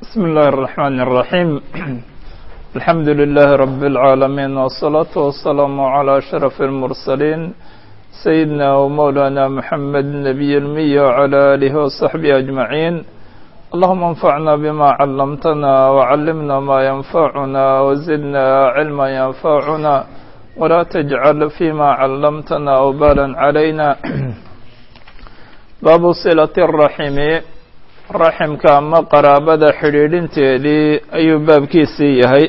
بسم الله الرحمن الرحيم الحمد لله رب العالمين والصلاة والسلام على أشرف المرسلين سيدنا ومولانا محمد النبي المي وعلى آله وصحبه أجمعين اللهم انفعنا بما علمتنا وعلمنا ما ينفعنا وزدنا علما ينفعنا ولا تجعل فيما علمتنا وبالا علينا باب صلة الرحم raximka ama qaraabada xidhiidhinteedii ayuu baabkiisii yahay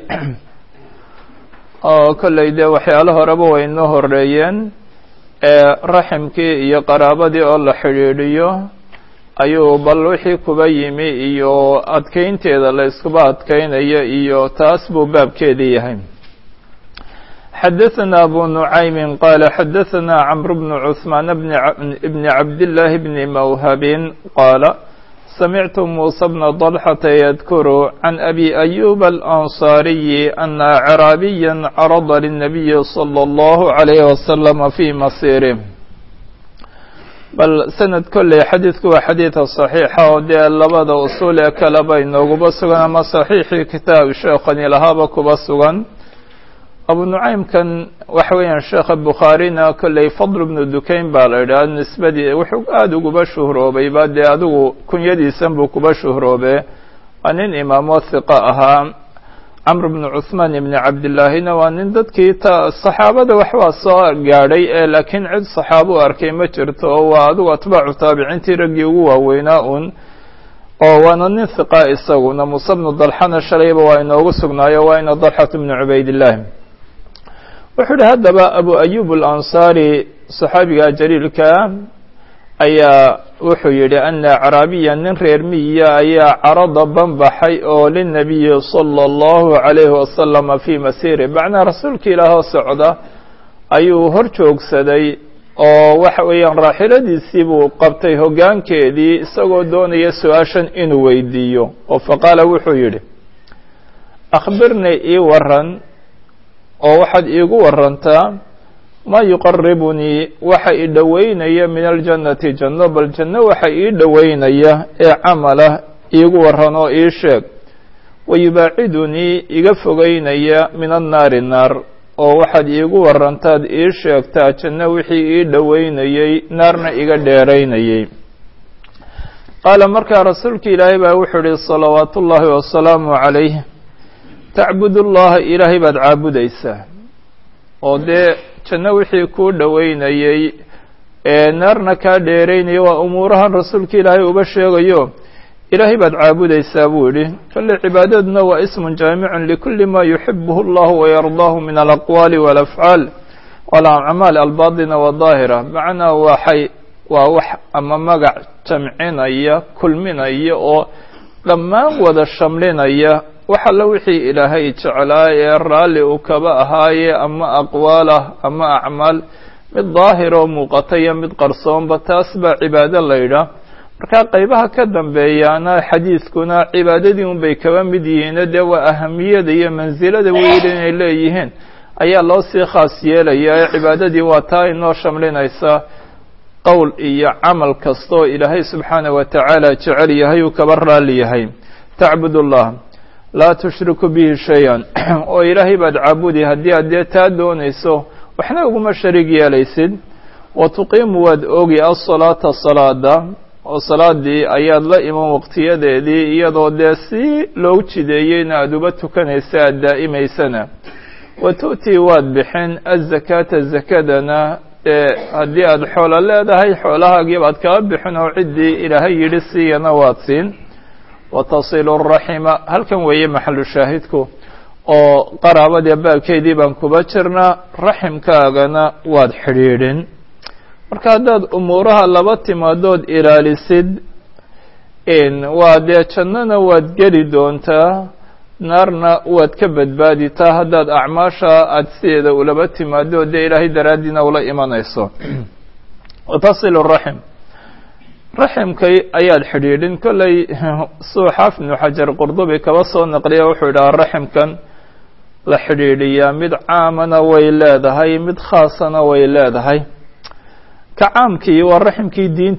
oo kolley dee waxyaalo horeba way inoo horeeyeen ee raximkii iyo qaraabadii oo la xidhiidhiyo ayuu bal wixii kuba yimi iyo adkeynteeda la iskuba adkeynayo iyo taas buu baabkeedii yahay xadaثna abu nuعaymi qaala xadaثna cmr bn cثmaan bn cabdالlahi bni mwhabin qaala سمعت موسى بن طلحة يذكر عن أبي أيوب الأنصاري أن أعرابيا عرض للنبي صلى الله عليه وسلم في مصيره bal sanad kolley xadiidku waa xadiida صaxiixa oo dee labada usuul ee kaleba inooguba sugan ama صaxiixii kitaab sheekhani lahaaba kuba sugan abu nucaymkan waxa weeyaan sheekha bukhaarina kolley fadl bnu dukayn baa la idhaha nisbadii wuxuu aada uguba shuhroobay ba dee adigu kunyadiisan buu kuba shuhroobe waa nin imaamo hiqa ahaa camr bnu cuثmaan ibni cabdillaahina waa nin dadkii ta saxaabada waxbaa soo gaadhay ee laakiin cid saxaabo u arkay ma jirto oo waa adigu atbaacu taabiciintii raggii ugu waaweynaa un oo waana nin hiqa isaguna muuse bnu dalxana shalayba waa inoogu sugnaayo waa ina dalxat bnu cubaydillahi wuxuu yihi haddaba abu ayub alansaari saxaabiga jaliilka ayaa wuxuu yidhi ana caraabiya nin reer miyiya ayaa carada banbaxay oo linabiyi sala allahu calayhi wasalama fii masiiri macnaa rasuulka ilaahoo socda ayuu hor joogsaday oo waxa weeyaan raaxiladiisii buu qabtay hoggaankeedii isagoo doonaya su-aashan inuu weydiiyo oo faqaala wuxuu yidhi akhbirnii ii waran oo waxaad iigu warantaa maa yuqaribunii waxa ii dhoweynaya min aljannati janno bal janno waxa ii dhoweynaya ee camala iigu waran oo ii sheeg wayubaacidunii iga fogeynaya min annaari naar oo waxaad iigu warantaad ii sheegtaa janno wixii ii dhoweynayey naarna iga dheeraynayey qaala markaa rasuulka ilaahay baa wuxuu ihi salawaatu ullaahi wasalaamu calayh tacbud ullaha ilaahay baad caabudaysaa oo dee janno wixii kuu dhoweynayey ee naarna kaa dheeraynaya waa umuurahan rasuulka ilaahay uba sheegayo ilaahay baad caabudaysaa buu yidhi kolley cibaadaduna waa ismun jaamicun likulli ma yuxibuhu allahu wayardaahu min alaqwaali walafcaal walacmaal albaatina wadaahira macnaa waxay waa wax ama magac jamcinaya kulminaya oo dhammaan wada shamlinaya wax alla wixii ilaahay jeclaa ee raalli uu kaba ahaaye ama aqwaal ah ama acmaal mid daahir oo muuqata iyo mid qarsoonba taas baa cibaado la yidhaah marka qaybaha ka dambeeyaana xadiidkuna cibaadadii un bay kaba mid yihiino dee waa ahamiyada iyo mansilada weyl inay leeyihiin ayaa loo sii khaas yeelaya ee cibaadadii waa taa inoo shamlinaysa qowl iyo camal kastaoo ilaahay subxaanah wa tacaala jecel yahay uu kaba raalli yahay tacbud ullah laa tushriku bihi shay-an oo ilaahay baad caabudi haddii aad dee taa doonayso waxna uguma shariig yeelaysid wa tuqiimu waad ogi asalaata salaada oo salaadii ayaad la iman waqtiyadeedii iyadoo dee si loogu jideeyeyna aada uba tukanaysa aada daa'imaysana wa tu'tii waad bixin azakaata zakadana dee haddii aada xoolo leedahay xoolahaagii baad kaba bixin oo ciddii ilaahay yidhi siiyana waad siin watasilu raxima halkan weeye maxalu shaahidku oo qaraabadii baabkeedii baan kuba jirnaa raximkaagana waad xidhiidhin marka haddaad umuuraha laba timaadood ilaalisid waa dee jannana waad geli doontaa naarna waad ka badbaaditaa haddaad acmaasha aada sideeda ulaba timaado dee ilaahay daraaddiina ula imanayso watasilu raxim raximkay ayaad xidhiidhin kolley suuxaaf ibnu xajar qurdubi kaba soo naqliya wuxuu yidhaha raximkan la xidhiidhiyaa mid caamana way leedahay mid khaasana way leedahay ka caamkii waa raximkii diinta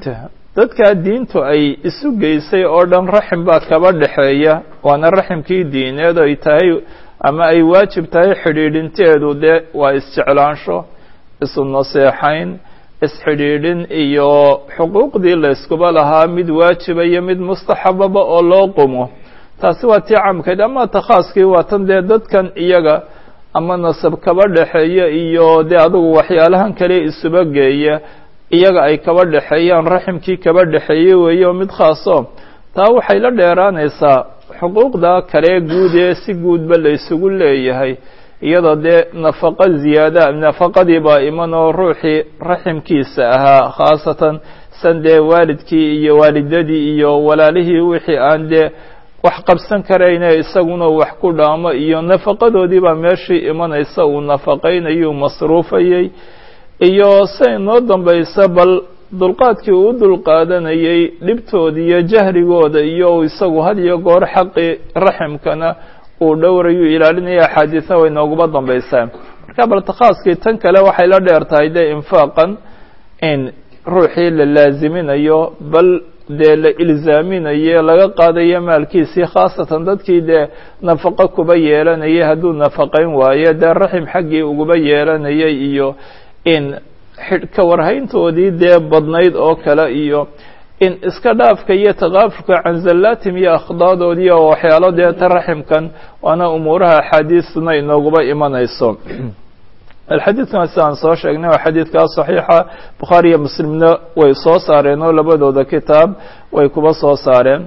dadkaa diintu ay isu geysay oo dhan raxim baa kaba dhexeeya waana raximkii diineed ay tahay ama ay waajib tahay xidhiidhinteedu dee waa isjeclaansho isu naseexayn isxidhiidhin iyo xuquuqdii layskuba lahaa mid waajiba iyo mid mustaxababa oo loo qumo taasi waa tii camkeed ama takhaaskii waa tan dee dadkan iyaga ama nasab kaba dhexeeya iyo dee adugu waxyaalahan kale isuba geeya iyaga ay kaba dhexeeyaan raximkii kaba dhexeeye weeye oo mid khaaso taa waxay la dheeraanaysaa xuquuqda kale guud ee si guudba la isugu leeyahay iyadoo dee nafaqo ziyaada nafaqadii baa iman oo ruuxii raximkiisa ahaa khaasatan san dee waalidkii iyo waalidadii iyo walaalihii wixii aan dee wax qabsan karayne isaguna wax ku dhaamo iyo nafaqadoodii baa meeshii imanaysa uu nafaqaynayuu masruufayay iyo say noo dambaysa bal dulqaadkii uu dulqaadanayay dhibtooda iyo jahrigooda iyo isagu had iyo goor xaqii raximkana uu dhowrayuu ilaalinaya axaadiisa way nooguba dambaysaa marka bal takhaaskii tan kale waxay la dheer tahay dee infaaqan in ruuxii la laaziminayo bal dee la ilzaaminaye laga qaadayo maalkiisii khaasatan dadkii dee nafaqo kuba yeelanayay hadduu nafaqayn waayo dee raxim xaggii uguba yeelanayay iyo in ka warhayntoodii dee badnayd oo kale iyo in iska dhaafka iyo takaafurka canzallaatim iyo akhdaadoodii oo waxyaalo dee ta raximkan waana umuuraha axaadiistuna inooguba imanayso alxadiidkan sidaan soo sheegnay waa xadiidkaa saxiixa bukhaari iyo muslimna way soo saareen oo labadooda kitaab way kuba soo saareen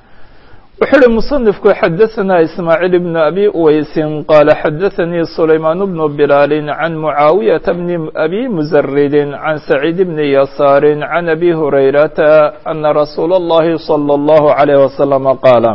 wuxuu uhi musanifku xadaثana ismaaciil bn abi uweysin qaala xadaثanii sulaymaan bnu bilaali can mucaawiyaةa bni abi muzaridin can saciid bni yasaari can abi hurayrata ana rasuula اllahi salى اllahu عalayh wasalama qaala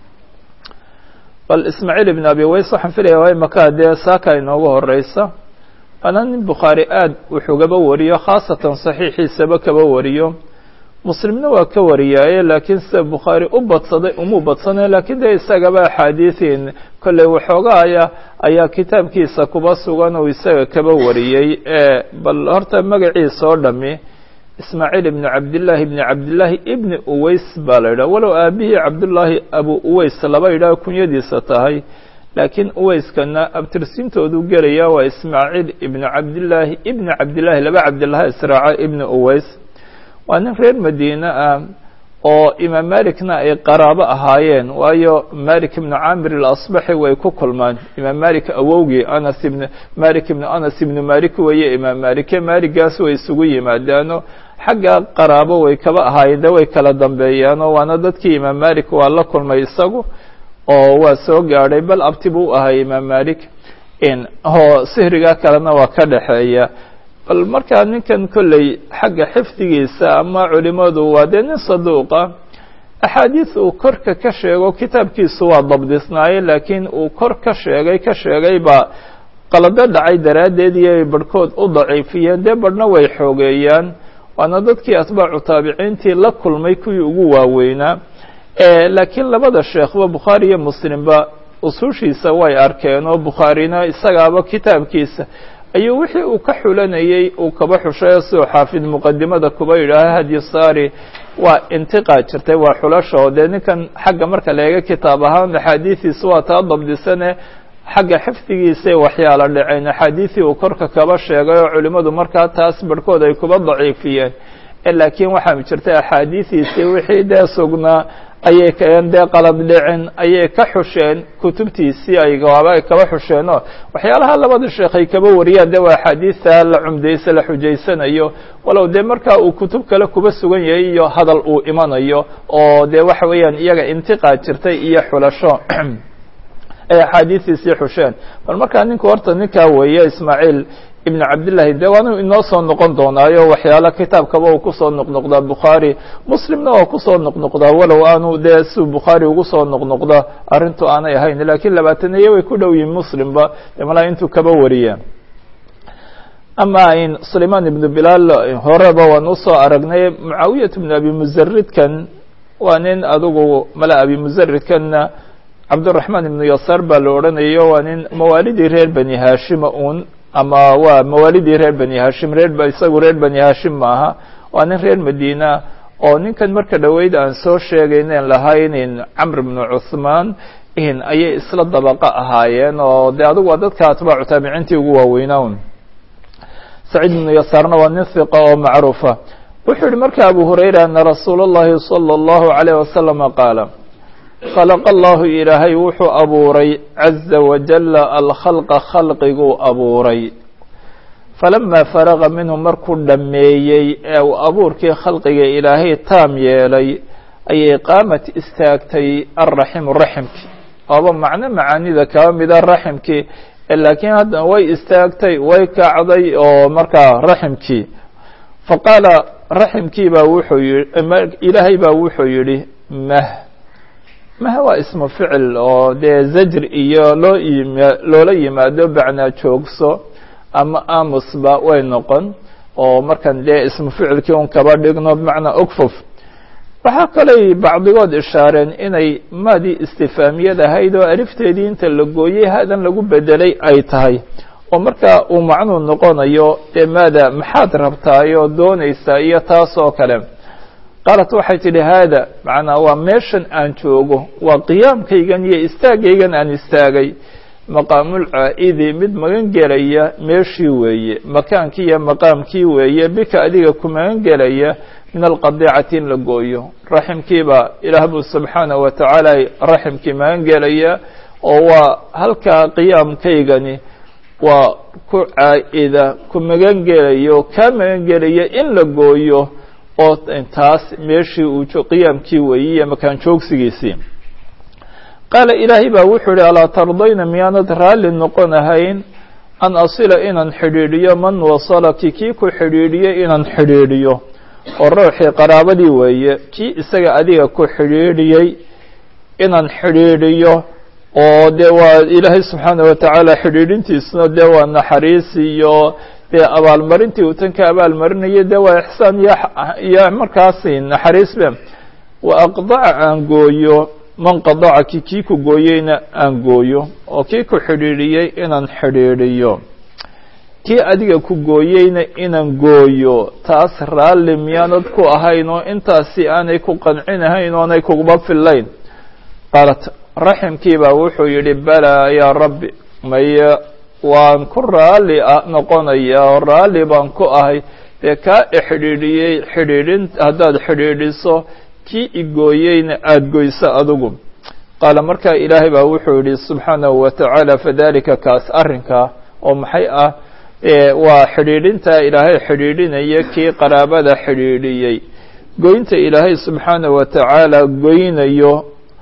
bal ismaaciil ibn abi uweys waxaan filaya waa imaka dee saaka inoogu horeysa waana nin bukhaari aad wuxugaba wariyo khaasatan saxiixiisaba kaba wariyo muslimna waa ka wariyaaye laakiin sida bukhaari u badsaday umuu badsanay lakiin dee isagaba axaadiiin kolley waxoogaaya ayaa kitaabkiisa kuba sugan uu isaga kaba wariyey bal horta magaciisa oo dhami ismaaciil ibni cabdillaahi ibni cabdillaahi ibni uweys baa la yidhaha walow aabihii cabdullaahi abu uweys laba yidhaha kunyadiisa tahay laakiin uweyskana abtirsiintoodu gelaya waa ismaaciil ibni cabdillaahi ibni cabdillaahi laba cabdillaha israaca ibni uweys waa nin reer madiine ah oo imaam malikna ay qaraabo ahaayeen waayo malik ibnu camir alasbaxi way ku kulmaan imaam malik awowgii anas ibn malik ibnu anas ibnu malik weeye imaam malike maligaas way isugu yimaadaano xagga qaraabo way kaba ahaayeen de way kala dambeeyaano waana dadkii imaam malik waa la kulmay isagu oo waa soo gaadhay bal abti buu u ahay imaam malik oo sihriga kalena waa ka dhexeeya bal markaa ninkan kolley xagga xifdigiisa ama culimadu waa dee nin saduuqa axaadiis uu korka ka sheego kitaabkiisu waa dabdisnaaye laakiin uu kor ka sheegay ka sheegay baa qalado dhacay daraaddeed iyo barhkood u daciifiyeen dee barhna way xoogeeyaan waana dadkii atbaacu taabiciintii la kulmay kuwii ugu waaweynaa laakiin labada sheekhba bukhaari iyo muslimba usushiisa way arkeen oo bukhaarina isagaaba kitaabkiisa ayuu wixii uu ka xulanayey uu kaba xushay siduu xaafid muqadimada kuba yidhaaha hadyi saari waa intiqaa jirtay waa xulasho dee ninkan xagga marka la eega kitaab ahaan axaadiidiisa waa taa dabdisane xagga xifdigiisay waxyaala dhaceen axaadiisii uu korka kaba sheegay oo culimmadu markaa taas barhkood ay kuba daciifiyeen laakiin waxaa jirtay axaadiidiisii wixii dee sugnaa ayay keen dee qalad dhicin ayay ka xusheen kutubtiisii ay gawaaba kaba xusheenoo waxyaalaha labada sheekh ay kaba wariyaan de waa axaadiista la cumdaysa la xujaysanayo walow dee markaa uu kutub kale kuba sugan yahay iyo hadal uu imanayo oo dee waxa weeyaan iyaga intiqaa jirtay iyo xulasho ay axaadiistiisii xusheen bal markaa ninku horta ninkaa weeye ismaaciil ibn cabdillahi de waanu inoo soo noqon doonaayo waxyaala kitaabkaba uu kusoo noqnoqdaa bukhaari muslimna waa kusoo noqnoqdaa walow aanu dee siu bukhaari ugu soo noqnoqda arrintu aanay ahayn lakiin labaataniye way ku dhow yihin muslimba de malaa intuu kaba wariya ama in sulayman ibnu bilaal horeba waan usoo aragnay mucaawiyat ibnu abi muzaridkan waa nin adugu mala abi muzaridkanna cabduraxmaan ibnu yasaar baa la odhanayo waa nin mawaalidii reer bani hashima un ama waa mawaalidii reer bani hashim reer isagu reer bani hashim maaha waa nin reer madiina oo ninkan marka dhoweyd aan soo sheegaynen lahaynin camr bnu cuhmaan in ayay isla dabaqo ahaayeen oo de adigu waa dadka atbaacu taabiciintii ugu waaweynaawn saciid ibnu yasaarna waa nin hiqa oo macruufa wuxuu yihi marka abu hurayra ana rasuula اllahi salى اllahu عalayh wasalama qaala khalaqa allahu ilaahay wuxuu abuuray caza wajala alkhalqa khalqiguu abuuray falamaa faraga minhu markuu dhammeeyey ee uu abuurkii khalqiga ilaahay taam yeelay ayay qaamat istaagtay alraximu raximkii ooba macno macaanida kaba mida raximkii laakiin haddana way istaagtay way kacday oo markaa raximkii faqaala raximkii baa wuxuu yihi ilaahay baa wuxuu yidhi mah mah waa ismu ficil oo dee zajr iyo loo yima loola yimaado bacnaa joogso ama amusba way noqon oo markan dee ismu ficilkii un kaba dhigno bimacnaa ogfof waxaa kaley bacdigood ishaareen inay maadii istifaamiyad ahayd oo alifteedii inta la gooyey hadan lagu bedelay ay tahay oo markaa uu macnuu noqonayo dee maada maxaad rabtaayoo doonaysaa iyo taas oo kale qaalat waxay tidhi haada macnaa waa meeshan aan joogo waa qiyaamkaygan iyo istaagaygan aan istaagay maqaamul caa'idi mid magan gelaya meeshii weeye makaankii iyo maqaamkii weeye bika adiga ku magan gelaya min alqadiicati in la gooyo raximkiibaa ilaah buu subxaanaه wa tacaala raximkii magan gelaya oo waa halkaa qiyaamkaygani waa ku caa'ida ku magan gelayo kaa magan gelaya in la gooyo oo taas meeshii uu qiyaamkii weeye iyo makaan joogsigiisii qaala ilaahay baa wuxuu yihi alaa tardayna miyaanad raalli noqon ahayn an asila inaan xidhiidhiyo man wasalaki kii ku xidhiidhiyey inaan xidhiidhiyo oo ruuxii qaraabadii weeye kii isaga adiga ku xidhiidhiyey inaan xidhiidhiyo oo dee waa ilaahay subxaana wa tacaala xidhiidhintiisuna dee waa naxariis iyo dee abaalmarintii uu tan ka abaalmarinaya dee waa ixsaan iyo iyo markaasi naxariis be wa aqdaca aan gooyo man qadacaki kii ku gooyeyna aan gooyo oo kii ku xidhiidhiyey inaan xidhiidhiyo kii adiga ku gooyeyna inaan gooyo taas raalli miyaanad ku ahayn oo intaasi aanay ku qancinahayn oonay kuguba fillayn qaalat raximkii baa wuxuu yidhi balaa yaa rabbi maye waan ku raalli noqonaya oo raalli baan ku ahay dee kaa ixidhiidhiyey xidhiidhin haddaad xidhiidhiso kii igooyeyna aada goyso adigu qaala markaa ilaahay baa wuxuu yidhi subxaanahu wa tacaala fadalika kaas arrinkaa oo maxay ah waa xidhiidhintaa ilaahay xidhiidhinaya kii qaraabada xidhiidhiyey goynta ilaahay subxaanahu wa tacaala goynayo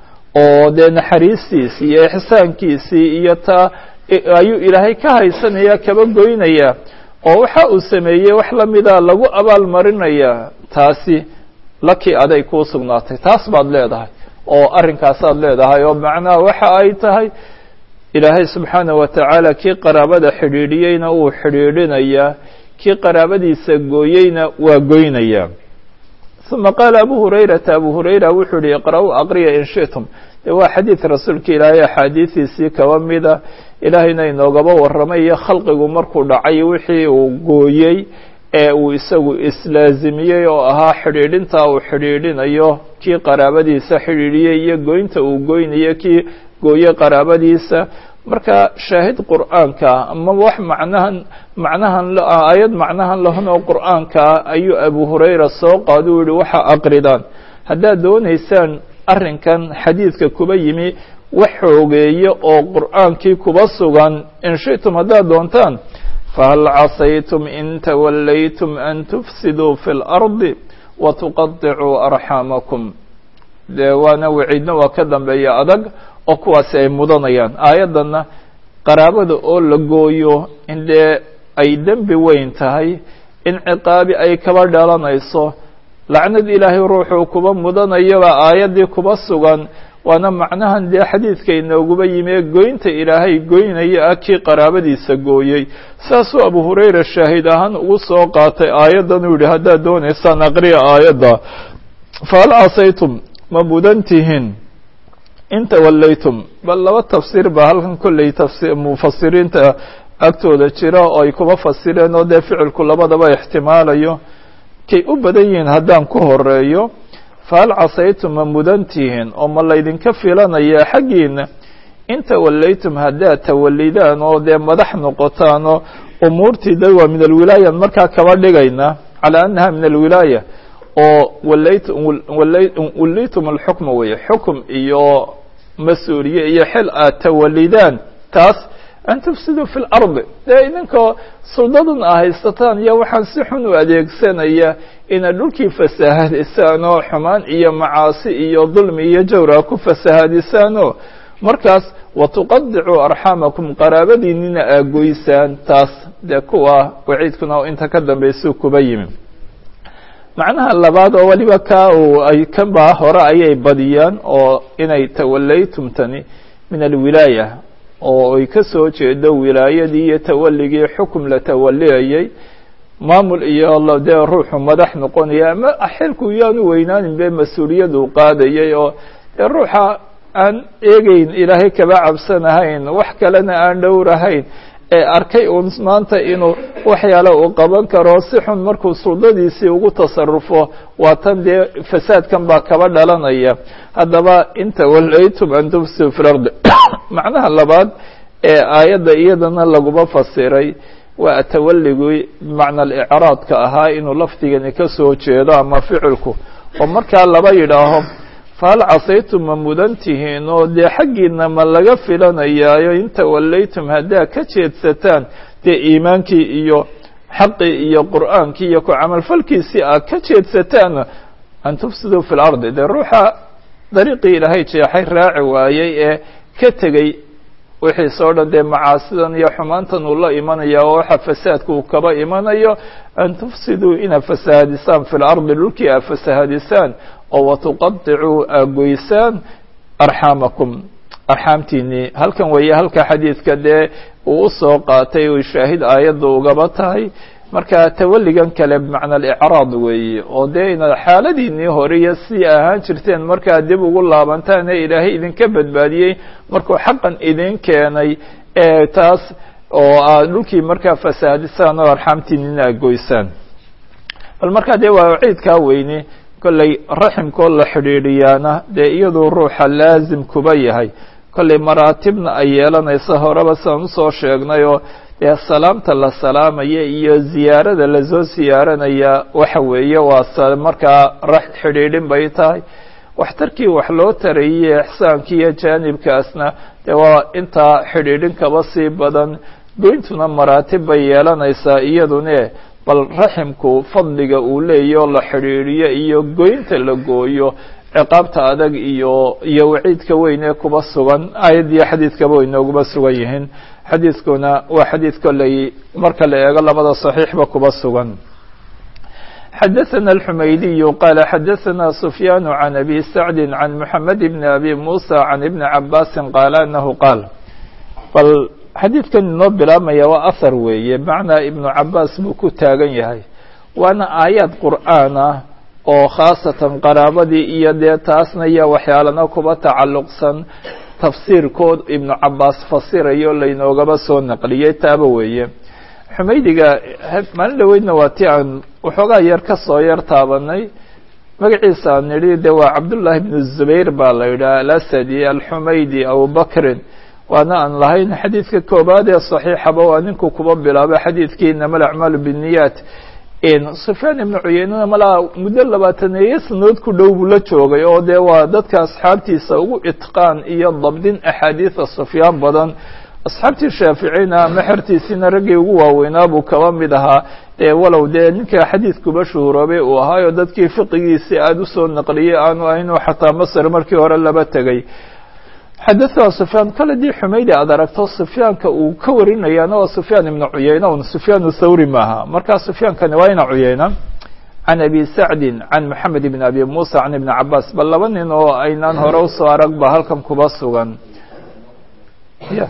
oo dee naxariistiisii iyo ixsaankiisii iyo taa ayuu ilaahay ka haysanaya kaba goynaya oo waxa uu sameeyey wax lamida lagu abaal marinayaa taasi lakii aday kuu sugnaatay taas baad leedahay oo arrinkaasaad leedahay oo macnaha waxa ay tahay ilaahay subxaanaه wa tacaala kii qaraabada xidhiidhiyeyna uu xidhiidhinayaa kii qaraabadiisa gooyeyna waa goynayaa ثuma qaala abu hurayrata abu hurayra wuxuu yihi iqra'uu aqriya in shiئtum de waa xadiid rasuulka ilaahay axaadiidiisii kaba mida ilaahayna inoogaba warramay iyo khalqigu markuu dhacay wixii uu gooyey ee uu isagu islaazimiyey oo ahaa xidhiidhintaa uu xidhiidhinayo kii qaraabadiisa xidhiidhiyey iyo goynta uu goynayo kii gooye qaraabadiisa marka shaahid qur'aanka ama wax macnahan macnahan aayad macnahan lahan oo qur'aankaa ayuu abu hurayra soo qaado u yihi waxa aqridaan haddaad doonaysaan arrinkan xadiidka kuba yimi wax xoogeeye oo qur'aankii kuba sugan in shi'tum haddaad doontaan fahal casaytum in tawallaytum an tufsiduu fi اlardi watuqaطicuu arxaamakum dee waana waciidna waa ka dambeeya adag oo kuwaasi ay mudanayaan aayaddanna qaraabada oo la gooyo in dee ay dembi weyn tahay in ciqaabi ay kaba dhalanayso lacnad ilaahay ruuxuu kuba mudanayaba aayaddii kuba sugan waana macnahan dee xadiidka inooguba yimi ee goynta ilaahay goynaya ah kii qaraabadiisa gooyey saasuu abu hurayra shaahid ahaan ugu soo qaatay aayaddan uu yihi haddaad doonaysaan aqriya aayadda fahal casaytum ma mudan tihiin in tawallaytum bal laba tafsiir baa halkan kolley tafsi mufasiriinta agtooda jira oo ay kuba fasireen oo dee ficilku labadaba ixtimaalayo kay u badan yihiin haddaan ku horeeyo fahal casaytum ma mudantihiin oo ma laydinka filanaya xaggiina in tawallaytum haddaad tawalidaan oo dee madax noqotaan oo umuurtii da waa min alwilaaya markaa kaba dhigayna calaa annaha min alwilaaya oo wallaytum alxukma weye xukum iyo mas-uuliye iyo xil aad tawalidaan taas an tufsiduu fi lardi dee idinkoo suldadan a haysataan iyo waxaan si xun u adeegsanaya inaad dhulkii fasahadisaan oo xumaan iyo macaasi iyo dulmi iyo jawra ku fasahadisaanoo markaas watuqadicuu arxaamakum qaraabadiinina aagoysaan taas dee kuwa waciidkuna inta ka dambaysuu kuba yimi macnaha labaad oo weliba ka uu ay kanba hore ayay badiyaan oo inay tawallaytum tani min alwilaaya oo ay ka soo jeedo wilaayadii iyo tawaligii xukum la tawaliyayay maamul iyo dee ruuxu madax noqonaya ama xilku yaanu weynaanin be mas-uuliyadu qaadayay oo dee ruuxa aan eegeyn ilaahay kaba cabsanahayn wax kalena aan dhowrahayn ee arkay uun maanta inuu waxyaale uu qaban karo si xun markuu suldadiisii ugu tasarufo waa tan dee fasaadkan baa kaba dhalanaya haddaba in tawallaytum an tufsidu fi lardi macnaha labaad ee aayadda iyadana laguma fasiray waa tawaligii bimacna alicraadka ahaa inuu lafdigani ka soo jeedo ama ficilku oo markaa laba yidhaaho fahal casaytum ma mudan tihiin oo dee xaggiina ma laga filanayaayo in tawallaytum haddaa ka jeedsataan dee iimaankii iyo xaqii iyo qur'aankii iyo ku camalfalkiisii aad ka jeedsataan an tufsiduu fi lardi dee ruuxa dariiqii ilaahay jeexay raaci waayey ee ka tegey wixiisoo dhan dee macaasidan iyo xumaantan uu la imanaya oo waxa fasaadka uu kaba imanayo an tufsiduu inaad fasahadisaan fi lardi dhulkii aad fasahadisaan oo watuqadicuu aagoysaan arxaamakum arxaamtiinii halkan weeye halka xadiidka dee uu usoo qaatay oy shaahid aayadda ugaba tahay marka tawalligan kale bimacna alicraad weeye oo dee inaad xaaladiinii hore iyo si ahaan jirteen markaad dib ugu laabantaan ee ilaahay idinka badbaadiyey markuu xaqan idin keenay ee taas oo aad dhulkii markaa fasaadisaan oo arxaamtiinina agoysaan bal markaa dee waa ciidkaa weyne kolley raximkoo la xidhiidhiyaana dee iyaduu ruuxa laazim kuba yahay kolley maraatibna ay yeelanaysa horeba sidaan usoo sheegnay oo dee salaamta la salaamaya iyo ziyaarada lasoo siyaaranaya waxa weeye waa markaa xidhiidhin bay tahay waxtarkii wax loo tarayey ixsaankii iyo jaanibkaasna dee waa intaa xidhiidhin kaba sii badan goyntuna maraatib bay yeelanaysaa iyadune bal raximku fadliga uu leeyahy oo la xidhiidhiyo iyo goynta la gooyo ciqaabta adag iyo iyo waciidka weyn ee kuba sugan aayad iyo xadiidkaba way nooguba sugan yihiin xadiidkuna waa xadiid kolley marka la eego labada صaxiixba kuba sugan xadaثna الxumaydiyu qaala xadaثna sufyaan can abi sacdi can mxamed bn abi musa can ibni cabaasi qaala anahu qaal bal xadiidkan inoo bilaabmaya waa ahar weeye bimacnaa ibnu cabaas buu ku taagan yahay waana aayaad qur'aan ah oo khaasatan qaraabadii iyo dee taasna iyo waxyaalana kuba tacalluqsan tafsiirkood ibnu cabaas fasirayo laynoogaba soo naqliyey taaba weeye xumaydiga maalin dhaweydna waa ti aan waxoogaa yar ka soo yar taabanay magaciisa aan nidhi de waa cabdullaahi bnu zubayr baa la yidhaha alasadi alxumaydi abubakrin waana aan lahayn xadiidka koobaad ee صaxiixaba waa ninku kuba bilaabay xadiidkii inama alacmaalu bالniyaat sufyaan ibnu cuyeynana malaa muddo labaataneeyo sanood ku dhow buu la joogay oo dee waa dadka asxaabtiisa ugu itqaan iyo dabdin axaadiida sufyaan badan asxaabtii shaaficina mexertiisiina raggii ugu waaweynaa buu kaba mid ahaa dee walow dee ninka xadiidkuba shuhuroobay uu ahaayo dadkii fiqigiisii aada usoo naqliyey aanu ahaynoo xataa masr markii hore laba tegay xadaثna sufyaan kale dii xumaydi aad aragto sufyaanka uu ka warinayaana waa sufyaan ibna cuyeyna un sufyaan thawri maaha markaa sufyaankani waa ina cuyeyna can abi sacdi can moxamed ibn abi musa can ibni cabaas bal laba nin oo aynaan hore usoo arag ba halkan kuba sugan ya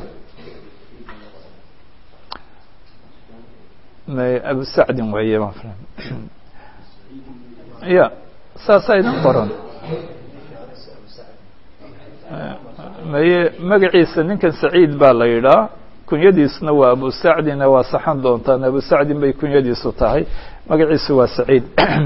abu sacdin weeye ya saasa idin qoran maye magaciisa ninkan saciid baa la yidhaa kunyadiisuna waa abu sacdina waa saxan doontaan abu sacdin bay kunyadiisu tahay magaciisu waa saciid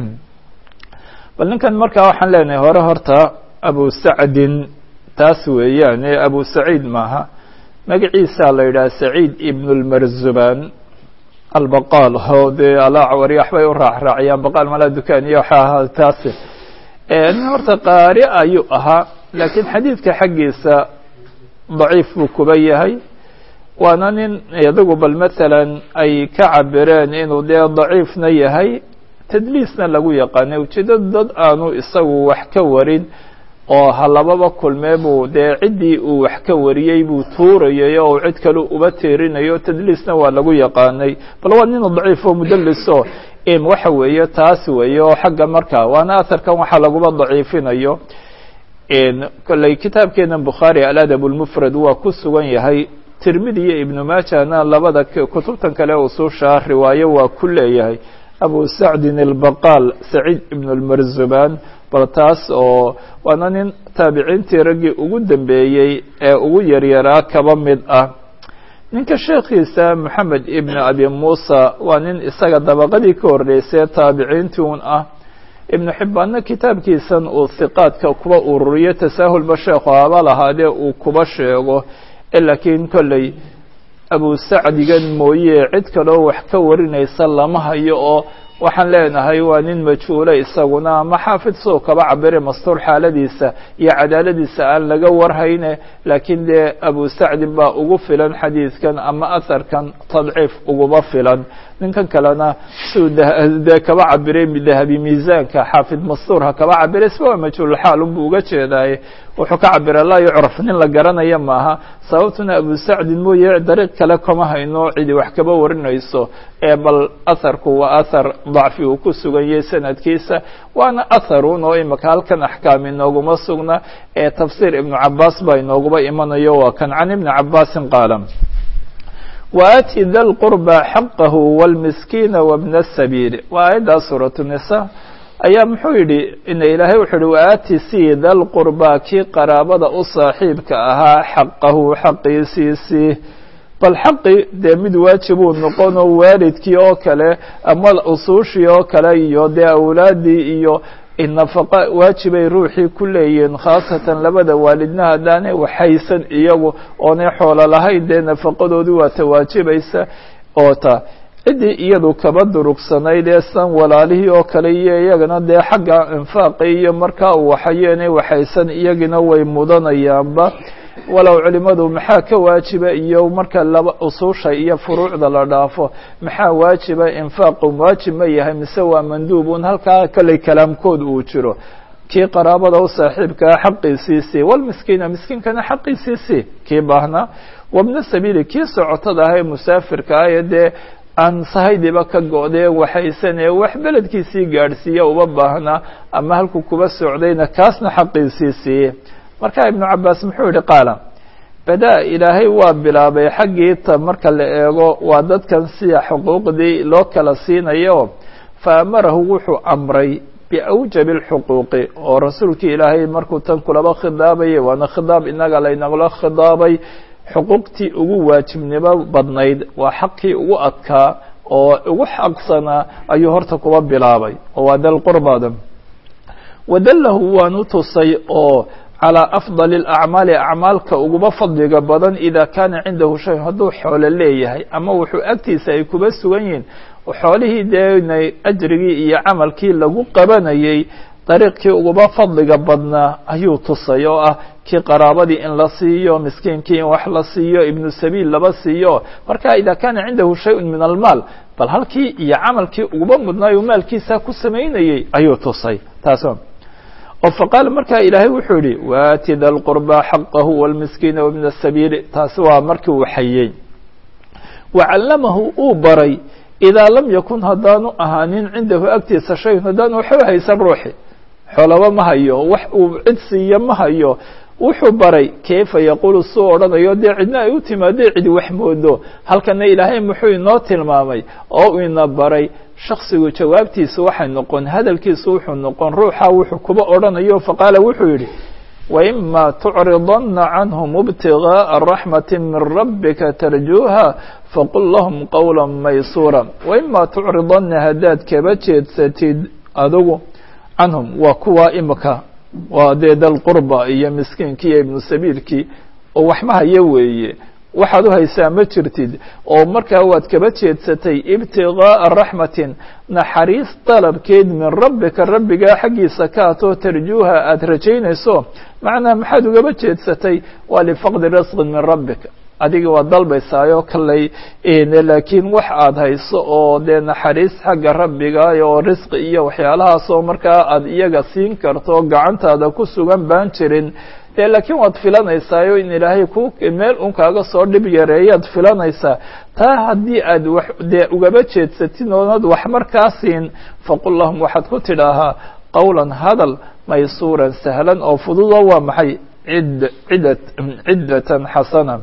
bal ninkan markaa waxaan leenahay hore horta abu sacdin taas weeyaane abu saciid maaha magaciisaa la yidhaha saciid ibn lmarzuban albaqaal o dee alacwari waxbay u raacraaciyaan baqaal malaa dukaan iyo waxa ahaa taas nin horta qaari ayuu ahaa laakiin xadiidka xaggiisa daciif buu kuba yahay waana nin iyadugu bal matalan ay ka cabireen inuu dee daciifna yahay tadliisna lagu yaqaanay ujeedada dad aanu isagu wax ka warin oo halababa kulmee buu dee ciddii uu wax ka wariyey buu tuurayay oo cid kale uba tiirinayo tadliisna waa lagu yaqaanay bal waa nin daciif oo mudaliso waxa weeye taas weeye oo xagga markaa waana aharkan waxaa laguba daciifinayo kolley kitaabkeena bukhaari aladab lmufrad waa ku sugan yahay tirmidi iyo ibnu maajana labada kutubtan kale ususha riwaayo waa ku leeyahay abu sacdin albaqaal saciid ibn lmarzuban bal taas oo waana nin taabiciintii raggii ugu dambeeyey ee ugu yaryaraa kaba mid ah ninka sheekhiisa moxamed ibn abi muusa waa nin isaga dabaqadii ka horreysay taabiciintii un ah ibnu xibbaanna kitaabkiisan uu hiqaadka kuba ururiyo tasaahulba sheekhu haba lahaadee uu kuba sheego laakiin kolley abu sacdigan mooye cid kaloo wax ka warinaysa lama hayo oo waxaan leenahay waa nin majhuule isaguna ama xaafid soo kaba cabire mastuur xaaladiisa iyo cadaaladiisa aan laga warhayne laakiin dee abu sacdin baa ugu filan xadiidkan ama aharkan tadciif uguba filan ninkan kalena siuu dee kaba cabiray dahabi miisaanka xaafid mastuurha kaba cabiray isba waa majhuulxaal unbuu uga jeedaaye wuxuu ka cabira laa yucraf nin la garanaya maaha sababtuna abu sacdin mooye dariiq kale kama hayno cidi wax kaba warinayso ee bal aharku waa ahar dacfi uu ku sugan yahay sanadkiisa waana atharun oo imaka halkan axkaam inooguma sugna ee tafsiir ibnu cabaas baa inooguba imanayo waa kan can ibni cabaasin qaala waati da lqurba xaqahu wاlmiskiina wbna sabiil waa aayaddaa suuratu nisa ayaa muxuu yidhi ina ilaahay wuxuu yihi waati sii da lqurba kii qaraabada u saaxiibka ahaa xaqahu xaqiisiisii bal xaqi dee mid waajibuu noqonoo waalidkii oo kale ama usuushii oo kale iyo dee awlaadii iyo nafaqa waajibay ruuxii ku leeyihiin khaasatan labada waalidna haddaanay waxaysan iyagu oonay xoolo lahayn dee nafaqadoodii waa ta waajibaysa oo ta ciddii iyadu kaba durugsanayd ee san walaalihii oo kale iyo iyagana dee xagga infaaqi iyo markaa uu waxayeenay waxaysan iyagina way mudanayaanba walow culimadu maxaa ka waajiba iyo marka laba usuusha iyo furuucda la dhaafo maxaa waajiba infaaqu waajib ma yahay mise waa manduubun halkaa kolley kalaamkood uu jiro kii qaraabada u saaxiibkaa xaqiisiisii walmiskiina miskiinkana xaqiisiisii kii baahnaa wabna sabiili kii socotada ah ee musaafirka ah ee dee aan sahaydiba ka go-dee waxaysanee wax beledkiisii gaadhsiiya uba baahnaa ama halkuu kuba socdayna kaasna xaqiisiisii marka ibnu cabaas muxuu yihi qaala bada ilaahay waa bilaabay xaggii ta marka la eego waa dadkan sida xuquuqdii loo kala siinayo fa amarahu wuxuu amray biawjabi اlxuquuqi oo rasuulkii ilaahay markuu tan kulaba khidaabayay waana khidaab inaga laynagula khidaabay xuquuqtii ugu waajibnimo badnayd waa xaqii ugu adkaa oo ugu xaqsanaa ayuu horta kuba bilaabay oo waa dalqurbada wadallahu waanu tusay oo calىa afضal اlacmaali acmaalka uguba fadliga badan ida kaana cindahu shay hadduu xoolo leeyahay ama wuxuu agtiisa ay kuba sugan yihiin xoolihii dee ajrigii iyo camalkii lagu qabanayay dariiqkii uguba fadliga badnaa ayuu tusay oo ah kii qaraabadii in la siiyo miskiinkii in wax la siiyo ibnu sabiil laba siiyo marka ida kaana cindahu shayء min almaal bal halkii iyo camalkii uguba mudnaayo maalkiisa ku samaynayey ayuu tusay taas oo faqaala markaa ilaahay wuxuu yihi waati da lqurba xaqahu wاlmiskiina wbna sabiili taasi waa markii uu xayey wacallamahu uu baray idaa lam yakun haddaanu ahaanin cindahu agtiisa shayun haddaanu waxba haysan ruuxi xoolaba ma hayo wax uu cid siiyo ma hayo wuxuu baray kayfa yaquulu suu odhanayo dee cidna ay u timaadee cidi wax moodo halkana ilaahay muxuu inoo tilmaamay oo uu ina baray shaksigu jawaabtiisa waxay noqon hadalkiisu wuxuu noqon ruuxa wuxuu kuba odhanayo faqaala wuxuu yidhi وإma تcridana canهm ابتiغاءa رaحmaة min rabika tarjuuha faqul lahm qowla maysura وإma تcridana haddaad kaba jeedsatid adigu canhum waa kuwa imika waa dee dalqurba iyo miskiinkii iyo ibnu sabiilkii oo waxma haya weeye waxaad u haysaa ma jirtid oo markaa waad kaba jeedsatay ibtiغاءa raxmatin naxariis dalabkeed min rabbika rabbigaa xaggiisa ka atoo tarjuuha aada rajaynayso macnaa maxaad ugaba jeedsatay waa lifaqdi risqin min rabbika adiga waad dalbaysaayo kaley laakiin wax aad hayso oo dee naxariis xagga rabbiga oo risqi iyo waxyaalahaas oo markaa aad iyaga siin karto gacantaada ku sugan baan jirin de laakiin waad filanaysaao in ilaahay ku meel un kaaga soo dhib yareeyaad filanaysaa taa haddii aad wax dee ugaba jeedsatid oonad wax markaa siin faqul lahum waxaad ku tidhaahaa qowlan hadal maysuuran sahlan oo fududo waa maxay cid ciddat ciddatan xasana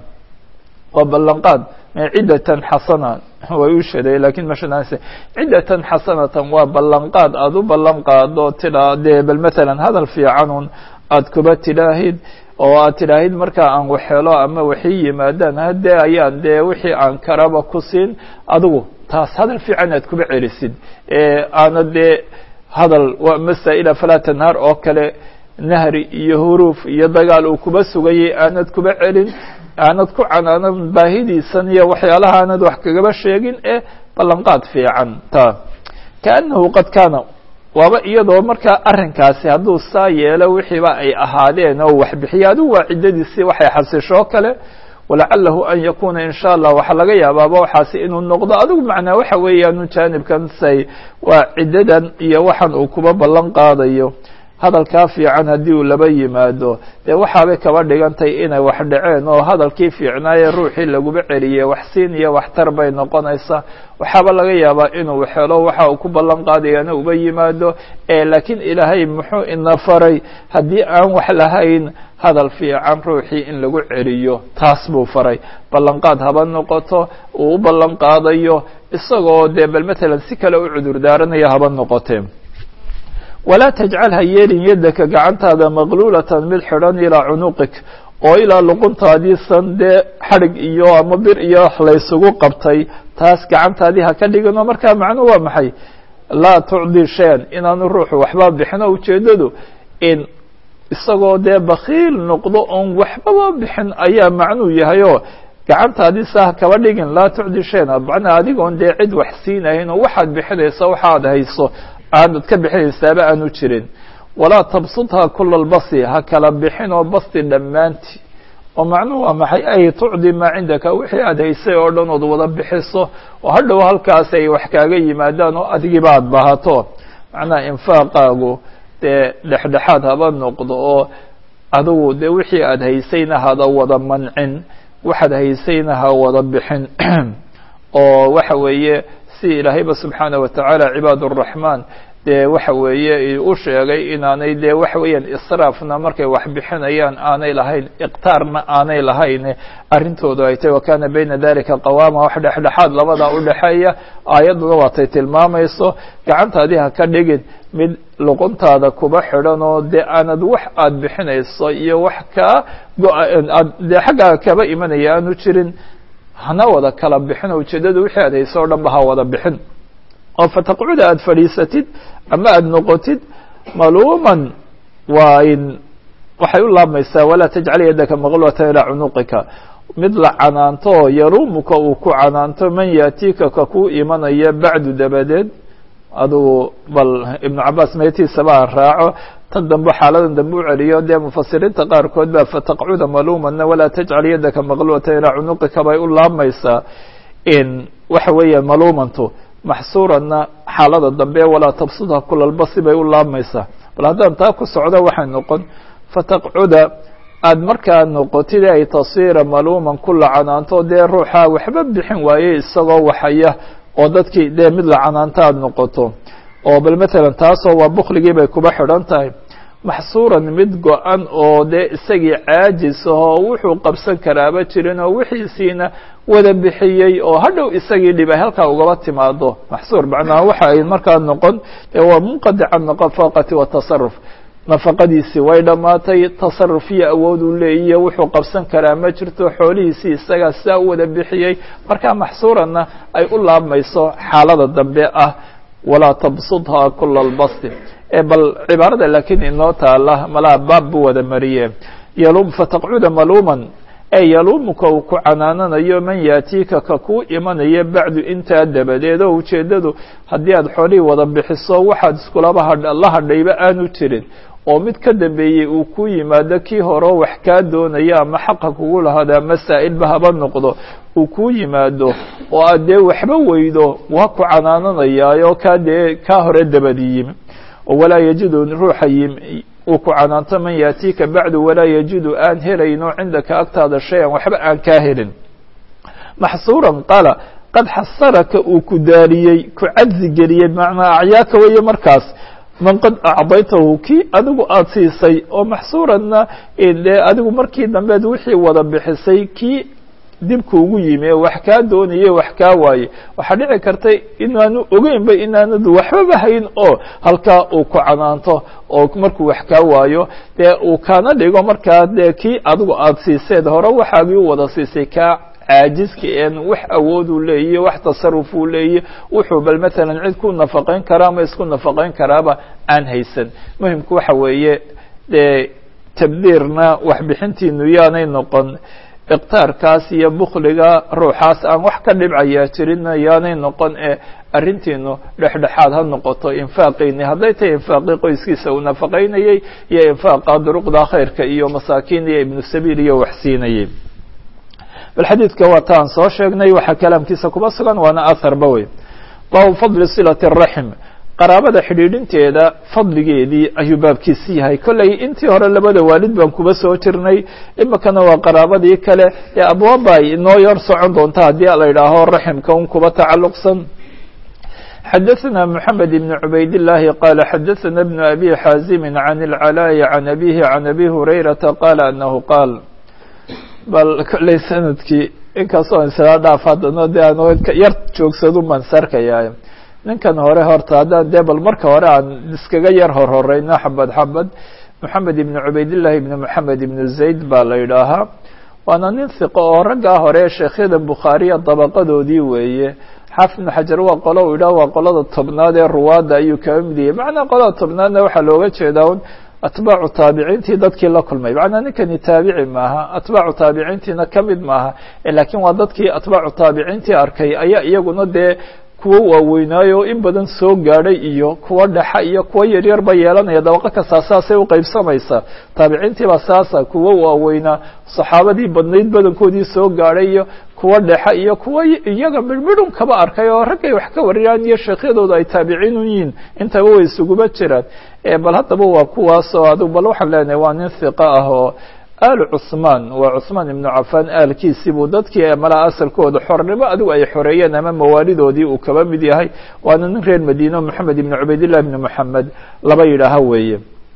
waa ballanqaad ciddatan xasana way u sheeday lakin mashadanse ciddatan xasanatan waa ballanqaad aada u ballan qaado tidhaa dee bal matalan hadal fiicanun aad kuba tidhaahid oo aad tidhaahid markaa aan waxhelo ama waxii yimaadaan haddee ayaan dee wixii aan karaba ku siin adigu taas hadal fiican aad kuba celisid aana dee hadal masaa-ila falaa tanhaar oo kale nahri iyo huruuf iyo dagaal uu kuba sugayay aanad kuba celin aanad ku canaanan baahidiisan iyo waxyaalaha aanad wax kagaba sheegin ee ballanqaad fiican ta kaanahu qad kaana waaba iyadoo markaa arrinkaasi hadduu saa yeelo wixiiba ay ahaadeen oo waxbixiya adigu waa ciddadiisii waxay xasishoo kale walacalahu an yakuna in sha allah waxaa laga yaabaaba waxaasi inuu noqdo adigu macnaa waxa weeyaanu jaanibkan say waa ciddadan iyo waxan uu kuba ballan qaadayo hadalkaa fiican haddii uu laba yimaado dee waxaabay kaba dhigantay inay wax dhaceen oo hadalkii fiicnaaye ruuxii laguba celiyey wax siin iyo waxtar bay noqonaysaa waxaaba laga yaabaa inuu helo waxa uu ku ballan qaadayana uba yimaado laakiin ilaahay muxuu ina faray haddii aan wax lahayn hadal fiican ruuxii in lagu celiyo taas buu faray ballanqaad haba noqoto uu u ballan qaadayo isagoo dee bal matalan si kale u cudur daaranaya haba noqotee walaa tajcal ha yeelin yaddaka gacantaada maqluulatan mid xidhan ilaa cunuqik oo ilaa luquntaadiisan dee xadhig iyo ama bir iyo laysugu qabtay taas gacantaadii ha ka dhigin oo markaa macnuhu waa maxay laa tucdi shayan inaanu ruuxu waxba bixin oo ujeeddadu in isagoo dee bakiil noqdo oon waxbaba bixin ayaa macnuu yahay oo gacantaadii saa ha kaba dhigin laa tucdi shayan macnaa adigoon dee cid wax siinahayn oo waxaad bixinaysa waxaad hayso aanad ka bixinaysaaba aanu jirin walaa tabsutha kula lbasi ha kala bixin oo basti dhammaanti oo macnuhu waa maxay ay tucdi maa cindaka wixii aad haysay oo dhan ood wada bixiso oo hadhow halkaas ay wax kaaga yimaadaan oo adigiiba aad bahato macnaha infaaqaagu dee dhexdhexaad haba noqdo oo adigu dee wixii aad haysayna hada wada mancin waxaad haysayna ha wada bixin oo waxa weeye si ilaahayba subxaana watacaala cibaad الraxmaan dee waxa weeye u sheegay inaanay dee waxa weeyaan israafna markay wax bixinayaan aanay lahayn iqtaarna aanay lahayn arrintoodu ay tahy wakana bayna dalika qawaama wax dhexdhexaad labadaa udhexeeya aayadduna waatay tilmaamayso gacantaadii ha ka dhigin mid luquntaada kuba xidhan oo dee aanad wax aad bixinayso iyo wax kaa go-aad dee xaggaaga kaba imanaya aanu jirin hana wada kala bixin oo ujeeddada wixii aad hayso o dhan ba ha wada bixin oo fataqcuda aada fadhiisatid ama aada noqotid maluuman waa in waxay u laabmaysaa walaa tajcal yadaka maqlwatan ilaa cunuqika mid la canaanto oo yaruumuka uu ku canaanto man yaatiika ka ku imanaya bacdu dabadeed adugu bal ibnu cabaas meetiisaba ha raaco tan dambe xaaladan dambe u celiyo dee mufasiriinta qaarkood baa fataqcuda maluumanna walaa tajcal yadaka maqlwatan ilaa cunuqika bay u laabmaysaa in waxa weeya maluumantu maxsuuranna xaalada dambe walaa tabsudha kulalbasi bay u laabmaysaa bal haddaan taa ku socdo waxay noqon fataqcuda aada markaa noqotid ay tasiira maluuman ku lacanaanto dee ruuxa waxba bixin waaye isagoo waxaya oo dadkii dee mid lacanaanta aada noqoto oo bal matalan taasoo waa bukligii bay kuba xidhan tahay maxsuuran mid go-an oo dee isagii caajis ahoo wuxuu qabsan karaaba jirin oo wixiisiina wada bixiyey oo hadhow isagii dhibay halkaa ugaba timaado maxsuur macnaha waxa ay markaa noqon dee waa munqadica naqafaqati watasaruf nafaqadiisii way dhammaatay tasaruf iyo awood uu leeyiyo wuxuu qabsan karaa ma jirto xoolihiisii isagaa sidaa u wada bixiyey markaa maxsuuranna ay u laabmayso xaalada dambe ah walaa tabsudha kula albasti bal cibaarada laakiin inoo taala malaa baab buu wada mariye yalum fataqcuda maluuman ee yaluumuka uu ku canaananayo man yaatiika ka kuu imanaya bacdu intaa dabadeed oo ujeeddadu haddii aad xoolihii wada bixiso waxaad iskulaba la hadhayba aanu jirin oo mid ka dambeeyey uu ku yimaado kii horeo wax kaa doonaya ama xaqa kugu lahaada ama saa'ilba haba noqdo uu kuu yimaado oo aad dee waxba weydo waa ku canaananayaayoo kaa dee kaa hore dabadi yimi oo walaa yajidu ruuxa yimi uu ku canaanto man yaatiika bacdu walaa yajidu aan helayno cindaka agtaada shay-an waxba aan kaa helin maxsuuran qaala qad xasaraka uu ku daariyey ku cadzi geliyey macnaa acyaaka weeye markaas man qad acdaytahu kii adigu aada siisay oo maxsuuranna dee adigu markii dambeed wixii wada bixisay kii dibku ugu yimi ee wax kaa doonaye wax kaa waaye waxaa dhici kartay inaanu ogeynba inaanadu waxbaba hayn oo halkaa uu ku canaanto oo markuu wax kaa waayo dee uu kaana dhigo markaa dee kii adigu aada siiseed hore waxaagii u wada siisay kaa caajiska een wax awood uu leeyahy wax tasaruf uu leeyahy wuxuu bal matalan cid ku nafaqayn karaa ama isku nafaqayn karaaba aan haysan muhimku waxa weeye dee tabdiirna waxbixintiinu yaanay noqon iqtaarkaas iyo bukliga ruuxaas aan wax ka dhibcayaa jirinna yaanay noqon ee arrintiinu dhexdhexaad ha noqoto infaaqayni hadday tahay infaaqii qoyskiisa uu nafaqaynayey iyo infaaqa duruqda khayrka iyo masaakiin iyo ibnu sabiil iyo wax siinayey bal xadiidka waa ta aan soo sheegnay waxaa kalaamkiisa kuba sugan waana aharba wey baabu fadli silati araxim qaraabada xidhiidhinteeda fadligeedii ayuu baabkiisi yahay kolley intii hore labada waalid baan kuba soo jirnay imikana waa qaraabadii kale ee abwaaba ay inoo yar socon doonta haddii la idhaaho raximka un kuba tacalluqsan xadaثna mحamed بn cubayd الlahi qala xadaثna بn abi xaazimi can اlcalaaءi can abihi can abi hurayrata qala anahu qaal bal kolley sanadkii inkastoo isla dhaaf haddana de aan yar joogsadu baan sarkayaa ninkan hore horta haddaan dee bal marka hore aan iskaga yar horhoreyno xabad xabad moxamed ibn cubaydillahi ibn moxamed ibn zayd baa la yidhaahaa waana nin hiqo oo raggaa hore sheekhyada bukhaariya dabaqadoodii weeye xaafid ibn xajar waa qolo uu yidhaha waa qolada tobnaad ee ruwaadda ayuu kaga mid yahay macnaa qolada tobnaadna waxaa looga jeedaa un atbaacu taabiciintii dadkii la kulmay macnaa ninkani taabici maaha atbaacu taabiciintiina ka mid maaha laakiin waa dadkii atbaacu taabiciintii arkay ayaa iyaguna dee kuwo waaweynaayo in badan soo gaadhay iyo kuwo dhexa iyo kuwo yaryar ba yeelanaya dabaqo kastaa saasay u qaybsamaysaa taabiciintii baa saasa kuwo waaweynaa saxaabadii badnayd badankoodii soo gaadhay iyo kuwo dhexa iyo kuwo iyaga midhmidhun kaba arkay oo raggay wax ka wariyaan iyo sheekhyadooda ay taabiciin u yihiin intaba way isuguba jiraan bal haddaba waa kuwaas oo adug bal waxaan leenahay waa nin hiqo ah oo alu cusmaan waa cusmaan ibnu cafaan aalkiisii buu dadkii malaa asalkooda xornimo adigu ay xoreeyeen ama mawaalidoodii uu kaba mid yahay waana nin reer madiine moxamed ibn cubaydillah ibni moxamed laba yidhaaha weeye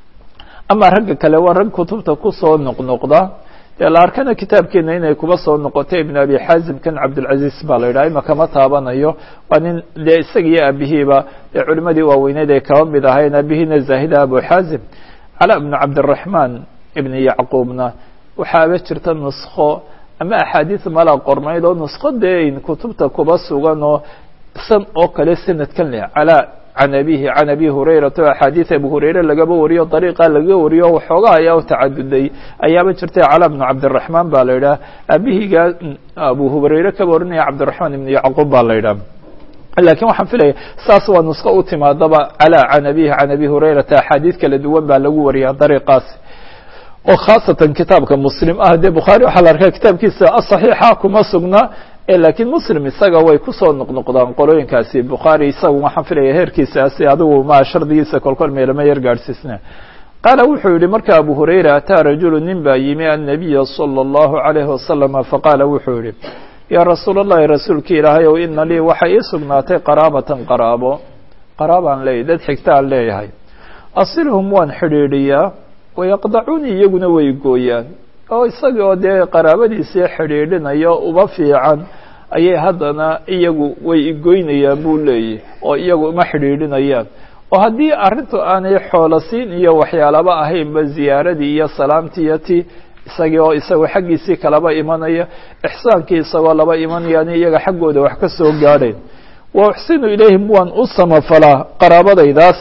ama ragga kale waa rag kutubta kusoo noqnoqda dee la arkana kitaabkeena inay kuba soo noqotay ibn abi xaazim kan cabdilcaziz baa la yidhaha ima kama taabanayo waa nin dee isaga iyo aabihiiba dee culimadii waaweyneed ay kaba mid ahayn aabihiina zaahida abu xaazim cala bnu cabdiraxmaan ibn yacquubna waxaaba jirta nuskho ama axaadiis mala qornayd oo nuskho dee kutubta kuba sugan oo san oo kale sanadkan leh calaa can abihi can abi hurayrata o axaadiis abu hurayre lagaba wariyo dariiqa lagaga wariyo waxoogaa ayaa u tacaduday ayaaba jirtay cala bnu cabdiraxmaan baa la yidhaha aabihiga abu hurayre kaba warinaya cabdiraxmaan ibn yacquub baa la yidhaha lakin waxaan filaya saas waa nuskho u timaadaba calaa can abihi can abi hurayrata axaadiis kala duwan baa lagu wariyaa dariiqaas oo khaasatan kitaabka muslim ah dee bukhaari waxaa la arkaa kitaabkiisa asaxiixa kuma sugna lakiin muslim isaga way kusoo noqnoqdaan qolooyinkaasi bukhaari isaga waxaan filaya heerkiisaasi adigu ma shardigiisa kolkol meelama yar gaadhsiisna qaala wuxuu yihi marka abu hurayra ataa rajulu nin baa yimi annabiya salى اllahu عalayhi wasalama faqaala wuxuu yihi yaa rasuul اllahi rasuulki ilaahay ow ina lii waxay ii sugnaatay qaraabatan qaraabo qaraabaan leeyahy dad xigtaan leeyahay asilhum waan xidhiidhiyaa wayaqdacuuni iyaguna way gooyaan oo isagii oo dee qaraabadiisii xidhiidhinaya uba fiican ayay haddana iyagu way igoynayaan buu leeyahy oo iyagu uma xidhiidhinayaan oo haddii arrintu aanay xoolasiin iyo waxyaalaba ahaynba ziyaaradii iyo salaamtii iyo ti isagii oo isagoo xaggiisii kalaba imanaya ixsaankii isagoo laba imanayaan iyaga xaggooda wax ka soo gaadhayn wa uxsinu ilayhim waan u samafalaa qaraabadaydaas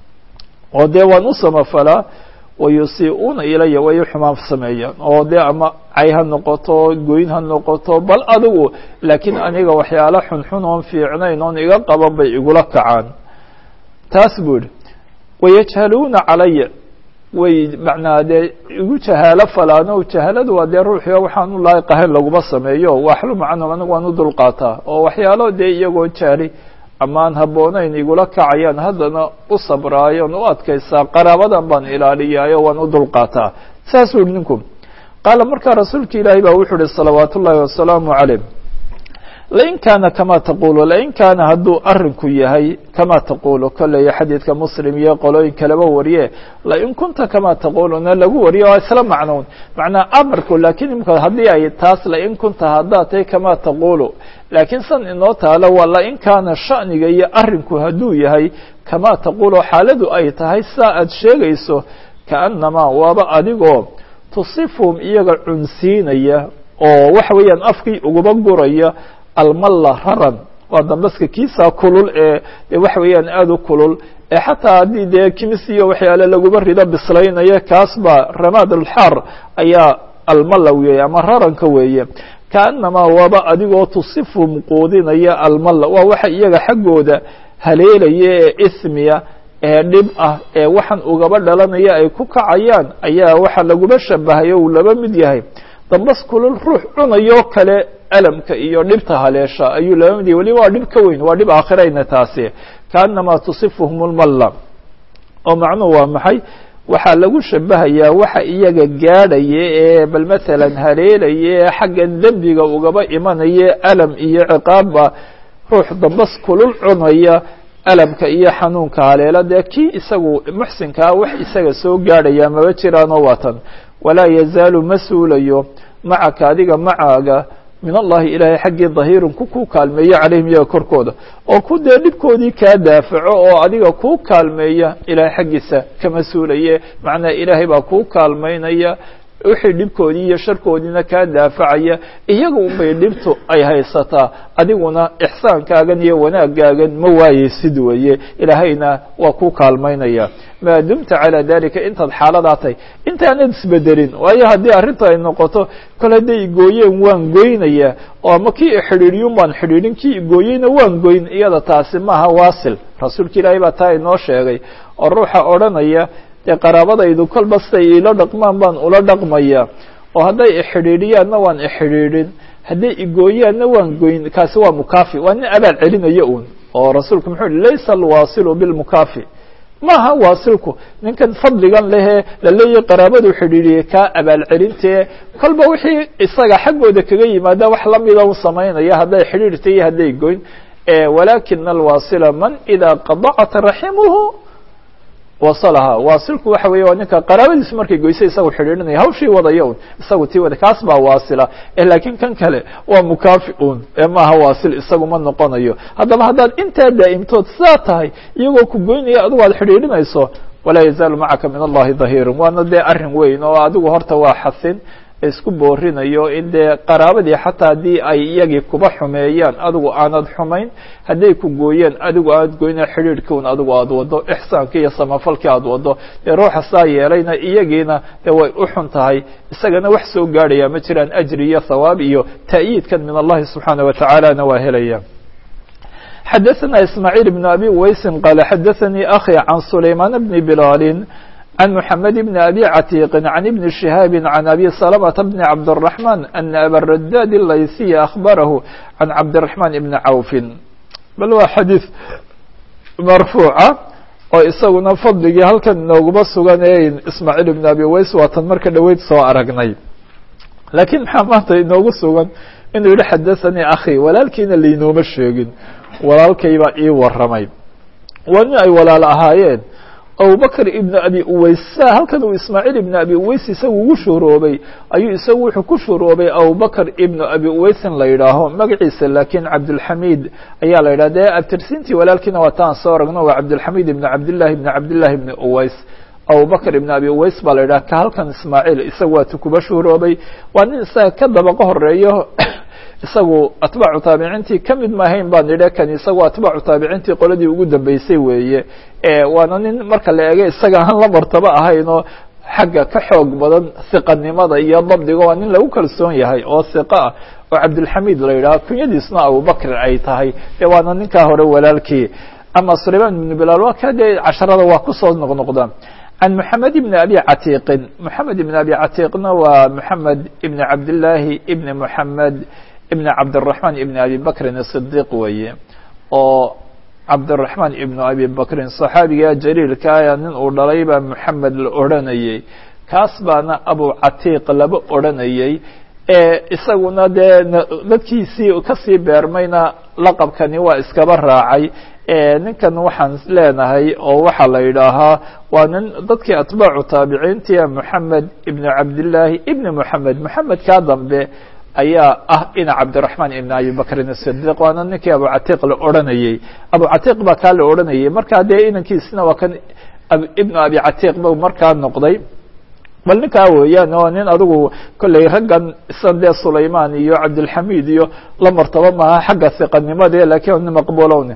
oo dee waan u samafalaa wayusii'uuna ilaya way xumaan sameeyaan oo dee ama cay ha noqoto goyn ha noqoto bal adigu laakiin aniga waxyaalo xunxun oon fiicnayn oon iga qaban bay igula kacaan taas buu yihi wayajhaluuna calaya way macnaa dee igu jahaalo falaano jahaaladu waa dee ruuxio waxaan u laayiq ahayn laguma sameeyo waxluma canhum anigu waan u dulqaataa oo waxyaalo dee iyagoo jaali amaan habboonayn igula kacayaan haddana u sabraayoon u adkaysaa qaraabadan baan ilaaliyaayo waan u dulqaataa saasuu yihi ninku qaala markaa rasuulka ilaahay baa wuxuu ihi salawaat ullaahi wasalaamu calayh lain kaana kama taqulu lain kaana hadduu arinku yahay kama taqulu kolley xadiidka muslim iyo qolooyin kaleba wariye lain kunta kama taquluna lagu wariye waa isla macnown macnaa amarku laakiin imika haddii ay taas lain kunta haddaad tahay kama taqulu laakiin san inoo taalo waa lain kaana sha'niga iyo arinku hadduu yahay kama taqulu xaaladu ay tahay saa aad sheegayso kaannamaa waaba adigoo tusifhum iyaga cunsiinaya oo waxa weeyaan afkii uguba guraya almalla raran waa dambaska kiisa kulul ee de waxa weeyaan aada u kulul ee xataa haddii dee kimis iyo waxyaale laguba rido bislaynaya kaas baa ramaad alxaar ayaa almalla weeye ama raranka weeye kaanamaa waaba adigoo tusifhum quudinaya almalla waa waxa iyaga xaggooda haleelaya ee ismiya ee dhib ah ee waxaan ugaba dhalanaya ay ku kacayaan ayaa waxa laguba shabahay uu laba mid yahay dambas kulul ruux cunayo kale alamka iyo dhibta haleesha ayuu laba mid yahay waliba waa dhib ka weyn waa dhib aakhirayna taasi kaanamaa tusifuhum lmalla oo macnuhu waa maxay waxaa lagu shabahayaa waxa iyaga gaadhaya ee bal masalan haleelaya ee xagga dembiga ugaba imanaya alam iyo ciqaabba ruux dambas kulul cunaya alamka iyo xanuunka haleela dee kii isagu muxsinkaa wax isaga soo gaadhaya maba jiraanoo watan walaa yazaalu ma suulayo macaka adiga macaaga min allahi ilaahay xaggii dahiirun ku kuu kaalmeeya calayhim iyaga korkooda oo ku dee dhibkoodii kaa daafaco oo adiga kuu kaalmeeya ilahay xaggiisa kama suulaye macnaa ilaahay baa kuu kaalmaynaya wixii dhibkoodii iyo sharkoodiina kaa daafacaya iyaga unbay dhibtu ay haysataa adiguna ixsaankaagan iyo wanaagaagan ma waayeysid weeye ilaahayna waa ku kaalmaynaya maa dumta calaa dalika intaad xaaladaa tahay intaanad isbedelin waayo haddii arrintu ay noqoto kol hadday igooyeen waan goynaya oo ama kii ixidhiidiyun baan xidhiidhin kii igooyeyna waan goyn iyada taasi maaha waasil rasuulka ilaahay baa taa inoo sheegay oo ruuxa odhanaya dee qaraabadaydu kolba siday iila dhaqmaan baan ula dhaqmaya oo hadday ixidhiidhiyaanna waan ixidhiidhin hadday igooyaanna waan goyn kaasi waa mukaafi waa nin abaal celinaya uun oo rasuulku muxuu yihi laysa alwaasilu bilmukaafi maaha waasilku ninkan fadligan lehee laleeyahy qaraabadu xidhiidhiyay kaa abaal celintee kolba wixii isaga xaggooda kaga yimaada wax lamida u samaynaya hadday xidhiidhta iyo hadday goyn walakina alwaasila man idaa qadacat raximuhu wasalaha waasilku waxa weeye waa ninka qaraabadiisu markay goysay isagu xidhiidhinaya hawshii wadaya un isagu tii wada kaas baa waasila laakiin kan kale waa mukaafi un ee maaha waasil isagu ma noqonayo haddaba haddaad intaa daa'imtood sidaa tahay iyagoo ku goynaya adigu aad xidhiidhinayso walaa yazaalu macaka min allahi dahiirun waana dee arrin weyn oo adigu horta waa xasin isku boorinayo in dee qaraabadii xataa haddii ay iyagii kuba xumeeyaan adigu aanad xumayn hadday ku gooyeen adigu aanad goyna xidhiidhkiun adigu aad wado ixsaankii iyo samafalkii aad wado dee ruuxa saa yeelayna iyagiina dee way u xun tahay isagana wax soo gaadhaya ma jiraan ajri iyo thawaab iyo ta'yiidkan min allahi subxaana wa tacaalana waa helaya xadaثna ismaaعيل بن abi waysi qala xadaثanii akhi can sulaymaan bni bilaali عن محمد بن أبي عتيق عن ابن شهاب عن أبي سلمة بن عبد الرحمن أن أبا الرداد الليثي أخبره عن عبد الرحمن بن عوف بل waa xadيiث مرفوuعة oo isaguna fadligii halkan inooguma sugan ismاعيل بن أبي ways waatan marka dhoweyd soo aragnay lakiin maxaa maanta inoogu sugan inuu yihi xadaثanii akhi walaalkiina lainooma sheegin walaalkaybaa ii waramay waa nin ay walaal ahaayeen abubakr ibn abi uways sa halkan uu ismaaciil ibn abi uways isagu ugu shuuroobay ayuu isagu wuxuu ku shuuroobay abubakr ibn abi uwaysin la yidhaaho magaciisa laakiin cabdulxamiid ayaa la yidhah dee abtirsintii walaalkiina waa taan soo aragno waa cabdulxamiid ibn cabdillahi ibn cabdillahi ibn uways abubakr ibn abi uways baa la yidhaha ka halkan ismaaciil isagu waatu kuba shuuroobay waa nin isaga ka dabaqo horeeyo isagu atbaacu taabiciintii ka mid maahayn baan idhe kan isagu atbaacu taabiciintii qoladii ugu dambeysay weeye waana nin marka la eego isaga aan la martabo ahaynoo xagga ka xoog badan hiqanimada iyo dabdiga waa nin lagu kalsoon yahay oo hiqo ah oo cabdulxamiid la yidhaha kunyadiisna abubakr ay tahay dee waana ninkaa hore walaalkii ama sulayman ibnu bilaal waa ka dee casharada waa kusoo noqnoqda can moxamed ibn abi catiiqin moxamed ibn abi catiiqna waa moxamed ibn cabdillaahi ibn moxamed ibn cabdالرaحman ibn abi bakrin الصdiq weeye oo cabdالرaحman ibn abi bakrin صaxaabiga jaliilka aya nin uu dhalay baa moxamed la odranayey kaas baana abu catiiq laba odranayey isaguna dee dadkiisii kasii beermayna laqabkani waa iskaba raacay ninkan waxaan leenahay oo waxaa la yidhaahaa waa nin dadkii atbaacu taabiciintia moxamed ibn cabdillaahi ibn moxamed moxamed kaa dambe ayaa ah ina cabdiraحman ibn abi bakrin الصdiq waana ninkii abu catiiq la odranayey abu catiiq baa kaa la odranayey markaa dee inankiisina waa kan ibn abi catiiq ba markaa noqday bal ninkaa weeyaan oo nin adigu kolley raggan isan dee sulayman iyo cabdilxamid iyo la martabo maaha xagga hiqanimade lakin nin maqbulowne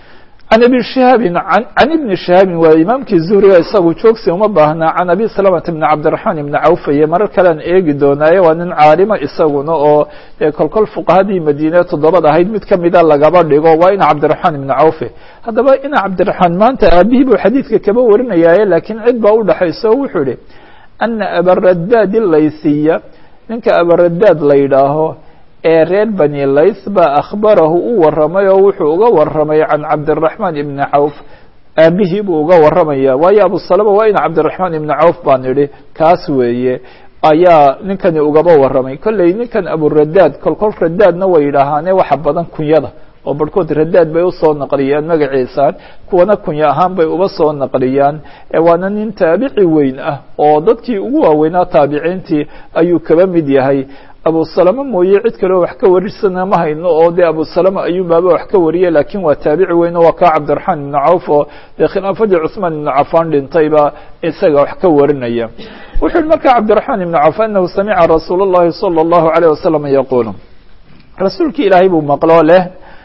can abi shihaabin can ibni shihaabin waa imaamkii zuhriga isagu joogsi uma baahnaa can abi salamata bni cabdiraxmaan ibni cawfaye marar kalean eegi doonaaye waa nin caalima isaguna oo dee kolkol fuqahadii madiine toddobad ahayd mid kamida lagaba dhigo waa ina cabdiraxmaan ibni cawfe haddaba ina cabdiraxmaan maanta aabihii buu xadiidka kaba warinayaaye laakiin cid baa udhexaysa o wuxuu ihi ana abaradaad laysiya ninka abaradaad la yidhaaho ee reer bani lays baa akhbarahu u waramay oo wuxuu uga waramay can cabdiraحmaan ibni cawf aabihii buu uga waramaya waayo abusalama waa ina cabdiraحmaan ibni cawf baan idhi kaas weeye ayaa ninkani ugaba waramay kolley ninkan aburadaad kolkol radaadna way yidhaahaane waxa badan kunyada oo barhkood radaad bay usoo naqliyaan magaciisaan kuwana kunya ahaan bay uba soo naqliyaan waana nin taabici weyn ah oo dadkii ugu waaweynaa taabiciintii ayuu kaba mid yahay abusalama mooye cid kaleo wax ka warisana ma hayno oo dee abusalama ayuunbaaba wax ka wariyay lakin waa taabici weyn oo waa kaa cabdiraxmaan ibnu cawf oo dee khilaafadii cuثmaan ibnu cafaan dhintayba isaga wax ka warinaya wuxu yihi marka cabdiraحmaan ibnu cawf anahu samica rasuul الlahi salى الlahu عalيه wasalam yaqul rasuulki ilaahay buu maqlo leh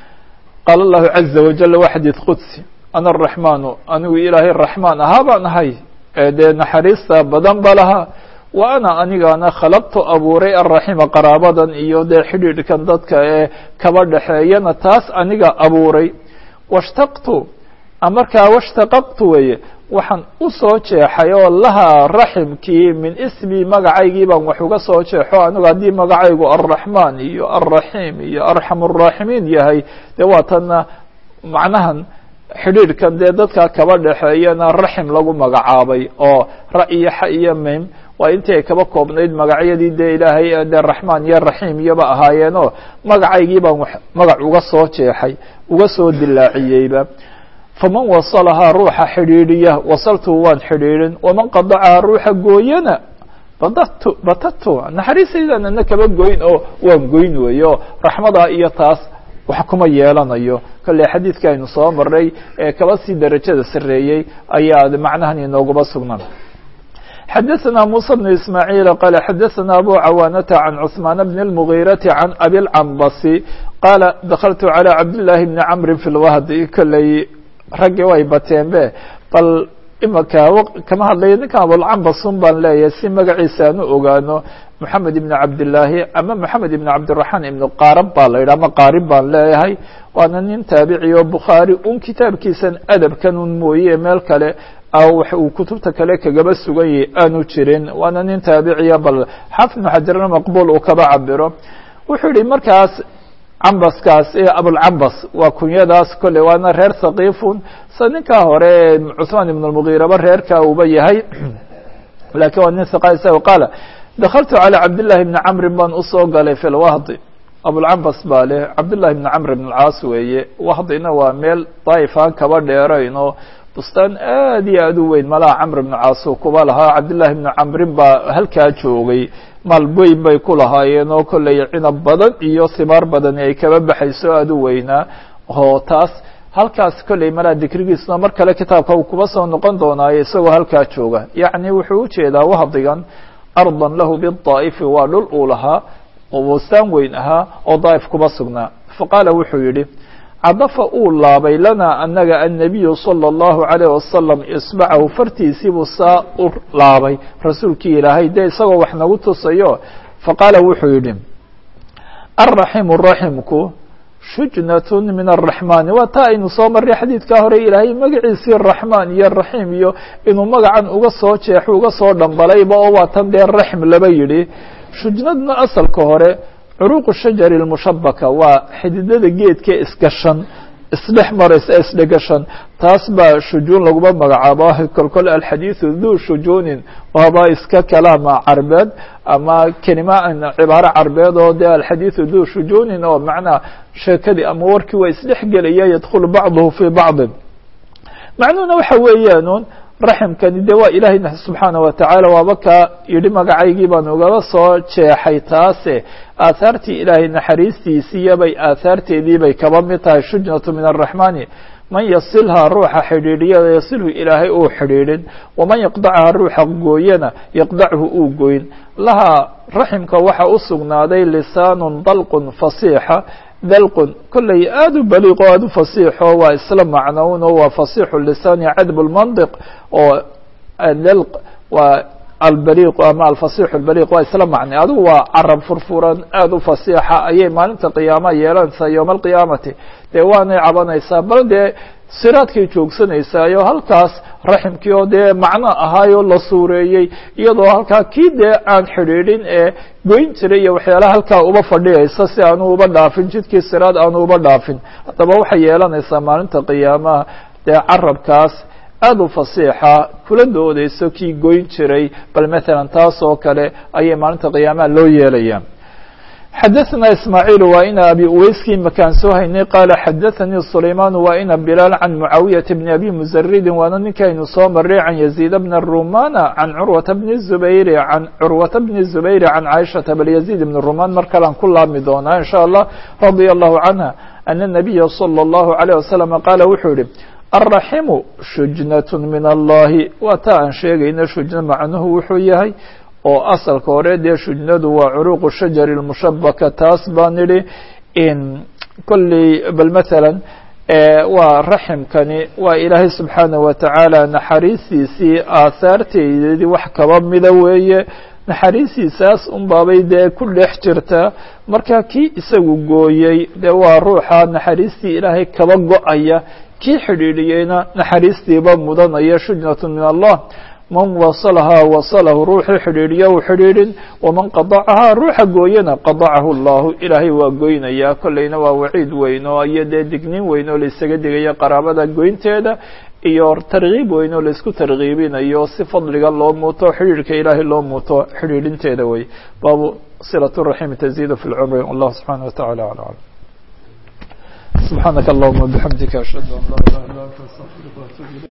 qaala الlahu caزa wajal wa xadiid qudsi ana الraحmaanu anigu ilaahay raxmaan ahaa baan ahay ee dee naxariista badan ba lahaa wa ana anigaana khalaqtu abuuray alraxima qaraabadan iyo dee xidhiidhkan dadka ee kaba dhexeeyana taas aniga abuuray washtaqtu markaa washtaqaqtu weeye waxaan u soo jeexay oo lahaa raximkii min ismi magacaygii baan wax uga soo jeexo anigu haddii magacaygu alraxmaan iyo alraxiim iyo arxam araaximiin yahay dee waatana macnahan xidhiidhkan dee dadka kaba dhexeeyana raxim lagu magacaabay oo ra iyo xa iyo mim waa intii ay kaba koobnayd magacyadii dee ilaahay dee raxmaan iyo raxiim iyoba ahaayeenoo magacaygii baan magac uga soo jeexay uga soo dilaaciyeyba faman wasalahaa ruuxa xidhiidhiya wasaltu waan xidhiidhin waman qadacahaa ruuxa gooyana badatu batatu naxariistaydaan ana kaba goyn oo waan goyn weeye oo raxmadaa iyo taas wax kuma yeelanayo kolley xadiidka aynu soo maray ee kaba sii darajada sareeyey ayaa macnahan inoogaba sugnaan xadaثna muسى بن ismاعيل qال xadaثna abu cawاnةa عan cثmaan بn الmغيرaةi عan abi الcambasi qaala dakltu عalى cabdاللahi بni cmri في اlwhdi kolley raggii way bateen be bal imaka kama hadlayo ninkan abulcambasun baan leeyahay si magaciisa aan u ogaano moxamed ibn cabdillaahi ama moxamed ibn cabdiraxmaan ibn qaarab baa la yidhah ama qaarib baan leeyahay waana nin taabici oo bukhaari un kitaabkiisan adabkan un mooye meel kale wax uu kutubta kale kagaba sugan yahay aanu jirin waana nin taabiciya bal xaafid ibnu xajarna maqbuul uu kaba cabiro wuxuu yihi markaas cambaskaas ee abulcambas waa kunyadaas kolley waana reer thaqiifun sa ninkaa hore ee cuثmaan ibn اlmugiiraba reerka uba yahay lakin waa nin hiqa isaga qaala dakaltu calى cabdillahi bni camrin baan usoo galay fi lwahdi abulcambas baa leh cabdillahi bni camr bn اlcaas weeye wahdina waa meel daa'if aan kaba dheerayn oo bustaan aad iyo aad u weyn malaha camr ibnu caasuu kuba lahaa cabdillahi ibnu camrin baa halkaa joogay maal weyn bay ku lahaayeen oo kolley cinab badan iyo simaar badani ay kaba baxayso aada u weynaa oo taas halkaas kolley malaa dikrigiisuna mar kale kitaabka uu kuba soo noqon doonaayo isagoo halkaa jooga yacni wuxuu ujeedaa wahdigan ardan lahu bidaa'ifi waa dhul uu lahaa oo bustaan weyn ahaa oo daa'if kuba sugnaa faqaala wuxuu yidhi cadafa uu laabay lanaa anaga annabiyu salى اllahu عalayh wasalam isbacahu fartiisiibuu saa u laabay rasuulkii ilaahay dee isagoo wax nagu tusayo faqaala wuxuu yidhi alraximu raximku shujnat min الraxmani waa taa aynu soo marray xadiidkaa hore ilaahay magaciisii raxmaan iyo raxiim iyo inuu magacan uga soo jeexo uga soo dhambalayba oo waa tan dee raxm laba yidhi shujnadna asalka hore curuuqu shajari اlmushabaka waa xididada geedka isgashan isdhex maraysa isdhegashan taas baa shujuun laguma magacaabo kolkol alxadiiثu duu shujuunin waaba iska kalaama carbeed ama kelima cibaaro carbeed oo de alxadiiثu duu shujuunin oo macnaa sheekadii ama warkii waa isdhex gelaya yadkulu bacduhu fii bacضin macnuhuna waxa weeyaan raximkani de waa ilaahay subxaanaه watacaala waaba kaa yidhi magacaygii baan ugaba soo jeexay taase aahaartii ilaahay naxariistiisiiyo bay aahaarteedii bay kaba mid tahay shujnatu min الraxmani man yasilhaa ruuxa xidhiidhiyada yasilhu ilaahay uu xidhiidhin waman yaqdacha ruuxa gooyana yaqdachu uu goyn lahaa raximka waxa u sugnaaday lisaanu dalqun fasiixa dalqun kolley aada u baliiq o aada u fasiixo waa isla macnown oo waa fasiixu lisaani cadb lmandiq oo dalq waa albaliiq ama alfasiixu albaliiq waa isla macnay adigu waa carab furfuran aada u fasiixa ayay maalinta qiyaama yeelanaysaa yowma alqiyaamati dee waanay cabanaysaa bal dee siraadkay joogsanaysaayoo halkaas raximkii oo dee macno ahaayoo la suureeyey iyadoo halkaa kii dee aan xidhiidhin ee goyn jiray iyo waxyaalaha halkaa uba fadhiyaysa si aanu uba dhaafin jidkii siraad aanu uba dhaafin haddaba waxay yeelanaysaa maalinta qiyaamaha dee carabkaas aada u fasiixa kula doodeyso kii goyn jiray bal matalan taas oo kale ayay maalinta qiyaamaha loo yeelaya xadaثna ismaaعiil waa ina abi uweyskii makaan soo haynay qaala xadaثanii sulayman waa ina bilaal can mucaawiyaةa bni abi muزaridin waana ninkaynu soo maray can yaziid bna rumana can curwata bni zubayri can curwata bni zubayri can caaishaةa bal yaziid ibn ruman mar kalean ku laabmi doonaa in sha allah radia allahu canha ana الnabiya salى اllahu عalيه wasalam qaala wuxuu yihi alraximu shujnaة min allahi waa taa aan sheegayna shujna macnuhu wuxuu yahay oo asalka hore dee shujnadu waa curuuqu shajari اmushabaka taas baan idhi kolley bal matalan waa raximkani waa ilaahay subxaanaه watacaala naxariistiisii aahaarteedii wax kaba mida weeye naxariistiisaas un baabay dee ku dhex jirtaa marka kii isagu gooyey dee waa ruuxa naxariistii ilaahay kaba go-aya kii xidhiidhiyeyna naxariistiiba mudanaya shujnaة min allah man wasalahaa wasalahu ruuxii xidhiidhiya u xidhiidhin waman qadacahaa ruuxa gooyana qadacahu allahu ilaahay waa goynayaa kolleyna waa waciid weyn oo iyo dee dignin weyn oo laisaga digaya qaraabada goynteeda iyo tarkiib weyn oo laisku tarkiibinayo si fadliga loo muuto xidhiidhka ilaahay loo muuto xidhiidhinteeda wey baabu silaة الraxim taziid fi اlcumri wallah subxanaه wataعala alى alam subxaanaka allahuma bixamdika ashhadu an laa ilaha illa anta astaqfiruka watuub ilayk